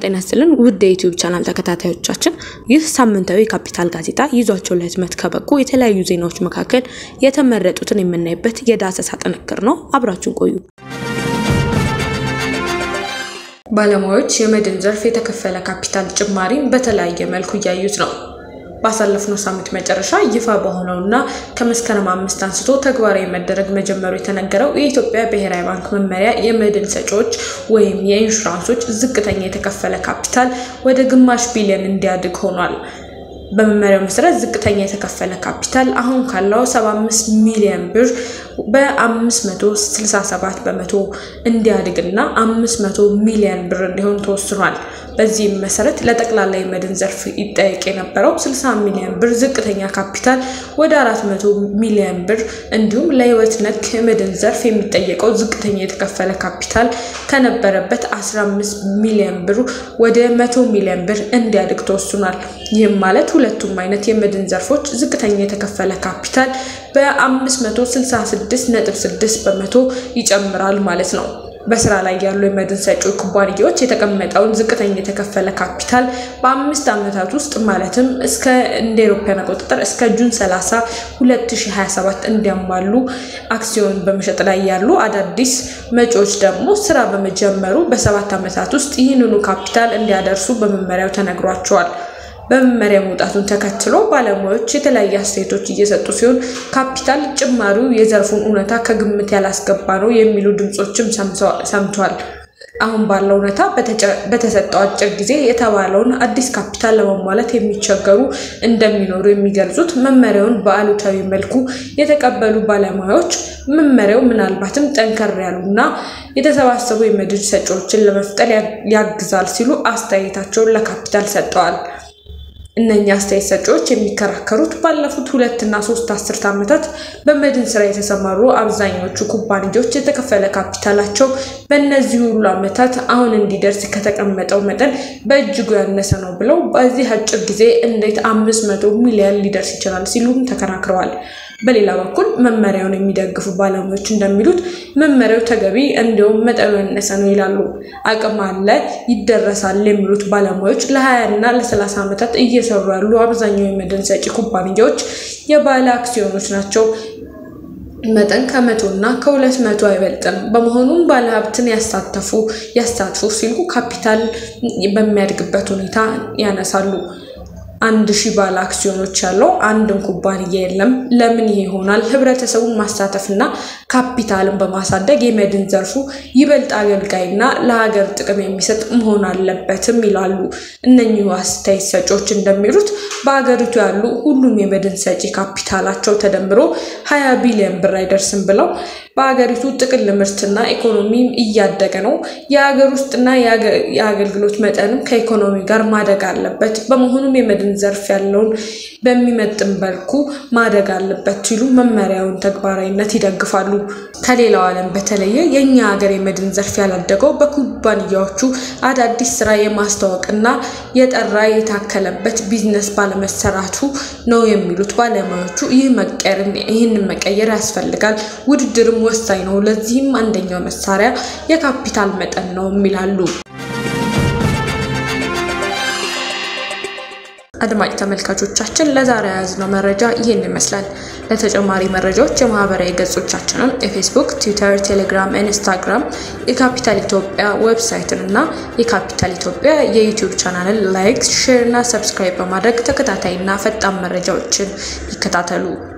ጤና ይስጥልን ውድ የዩቲዩብ ቻናል ተከታታዮቻችን፣ ይህ ሳምንታዊ ካፒታል ጋዜጣ ይዟቸው ለህትመት ከበቁ የተለያዩ ዜናዎች መካከል የተመረጡትን የምናይበት የዳሰሳ ጥንቅር ነው። አብራችሁን ቆዩ። ባለሙያዎች የመድን ዘርፍ የተከፈለ ካፒታል ጭማሪን በተለያየ መልኩ እያዩት ነው። ባሳለፍነው ሳምንት መጨረሻ ይፋ በሆነውና ከመስከረም አምስት አንስቶ ተግባራዊ መደረግ መጀመሩ የተነገረው የኢትዮጵያ ብሔራዊ ባንክ መመሪያ የመድን ሰጪዎች ወይም የኢንሹራንሶች ዝቅተኛ የተከፈለ ካፒታል ወደ ግማሽ ቢሊዮን እንዲያድግ ሆኗል። በመመሪያው መሰረት ዝቅተኛ የተከፈለ ካፒታል አሁን ካለው 75 ሚሊዮን ብር በ567 በመቶ እንዲያድግና 500 ሚሊዮን ብር እንዲሆን ተወስኗል። በዚህም መሰረት ለጠቅላላ የመድን ዘርፍ ይጠየቅ የነበረው 60 ሚሊዮን ብር ዝቅተኛ ካፒታል ወደ 400 ሚሊዮን ብር እንዲሁም ለህይወት ነክ የመድን ዘርፍ የሚጠየቀው ዝቅተኛ የተከፈለ ካፒታል ከነበረበት 15 ሚሊዮን ብር ወደ 100 ሚሊዮን ብር እንዲያድግ ተወስኗል። ይህም ማለት ሁለቱም አይነት የመድን ዘርፎች ዝቅተኛ የተከፈለ ካፒታል በ566.6 በመቶ ይጨምራል ማለት ነው። በስራ ላይ ያሉ የመድን ሰጪ ኩባንያዎች የተቀመጠውን ዝቅተኛ የተከፈለ ካፒታል በአምስት ዓመታት ውስጥ ማለትም እስከ እንደ አውሮፓውያን አቆጣጠር እስከ ጁን 30 2027 እንዲያሟሉ አክሲዮን በመሸጥ ላይ ያሉ አዳዲስ መጪዎች ደግሞ ስራ በመጀመሩ በሰባት ዓመታት ውስጥ ይህንኑ ካፒታል እንዲያደርሱ በመመሪያው ተነግሯቸዋል። በመመሪያ መውጣቱን ተከትሎ ባለሙያዎች የተለያዩ አስተያየቶች እየሰጡ ሲሆን ካፒታል ጭማሪው የዘርፉን እውነታ ከግምት ያላስገባ ነው የሚሉ ድምፆችም ሰምተዋል። አሁን ባለው እውነታ በተሰጠው አጭር ጊዜ የተባለውን አዲስ ካፒታል ለማሟላት የሚቸገሩ እንደሚኖሩ የሚገልጹት መመሪያውን በአሉታዊ መልኩ የተቀበሉ ባለሙያዎች መመሪያው ምናልባትም ጠንከር ያሉና የተሰባሰቡ የመድን ሰጪዎችን ለመፍጠር ያግዛል ሲሉ አስተያየታቸውን ለካፒታል ሰጥተዋል። እነኛ አስተያየት ሰጪዎች የሚከራከሩት ባለፉት ሁለት እና ሶስት አስርት ዓመታት በመድን ስራ የተሰማሩ አብዛኞቹ ኩባንያዎች የተከፈለ ካፒታላቸው በእነዚህ ሁሉ ዓመታት አሁን እንዲደርስ ከተቀመጠው መጠን በእጅጉ ያነሰ ነው ብለው በዚህ አጭር ጊዜ እንዴት አምስት መቶ ሚሊዮን ሊደርስ ይችላል ሲሉም ተከራክረዋል። በሌላ በኩል መመሪያውን የሚደግፉ ባለሙያዎች እንደሚሉት መመሪያው ተገቢ እንዲሁም መጠኑ ያነሰ ነው ይላሉ። አቅም አለ ይደረሳል የሚሉት ባለሙያዎች ለ20 እና ለ30 ዓመታት እየሰሩ ያሉ አብዛኛው የመድን ሰጪ ኩባንያዎች የባለ አክሲዮኖች ናቸው። መጠን ከመቶ እና ከሁለት መቶ አይበልጥም። በመሆኑም ባለሀብትን ያሳተፉ ያሳትፉ ሲሉ ካፒታል በሚያድግበት ሁኔታ ያነሳሉ። አንድ ሺህ ባለ አክሲዮኖች ያለው አንድም ኩባንያ የለም። ለምን ይሄ ይሆናል? ህብረተሰቡን ማሳተፍና ካፒታልን በማሳደግ የመድን ዘርፉ ይበልጥ አገልጋይና ለሀገር ጥቅም የሚሰጥ መሆን አለበትም ይላሉ። እነኚሁ አስተያየት ሰጪዎች እንደሚሉት በሀገሪቱ ያሉ ሁሉም የመድን ሰጪ ካፒታላቸው ተደምሮ ሀያ ቢሊዮን ብር አይደርስም ብለው በሀገሪቱ ጥቅል ምርትና ኢኮኖሚ እያደገ ነው። የሀገር ውስጥና የአገልግሎት መጠንም ከኢኮኖሚ ጋር ማደግ አለበት። በመሆኑም የመድን ዘርፍ ያለውን በሚመጥን መልኩ ማደግ አለበት ሲሉ መመሪያውን ተግባራዊነት ይደግፋሉ። ከሌላው ዓለም በተለየ የእኛ ሀገር የመድን ዘርፍ ያላደገው በኩባንያዎቹ አዳዲስ ስራ የማስተዋወቅና የጠራ የታከለበት ቢዝነስ ባለመሰራቱ ነው የሚሉት ባለሙያዎቹ ይህንን መቀየር ያስፈልጋል። ውድድርም ወሳኝ ነው። ለዚህም አንደኛው መሳሪያ የካፒታል መጠን ነው ይላሉ። አድማጭ ተመልካቾቻችን ለዛሬ የያዝነው መረጃ ይህን ይመስላል። ለተጨማሪ መረጃዎች የማህበራዊ ገጾቻችንን የፌስቡክ፣ ትዊተር፣ ቴሌግራም፣ ኢንስታግራም የካፒታል ኢትዮጵያ ዌብሳይትን እና የካፒታል ኢትዮጵያ የዩቲዩብ ቻናልን ላይክ፣ ሼር እና ሰብስክራይብ በማድረግ ተከታታይና ፈጣን መረጃዎችን ይከታተሉ።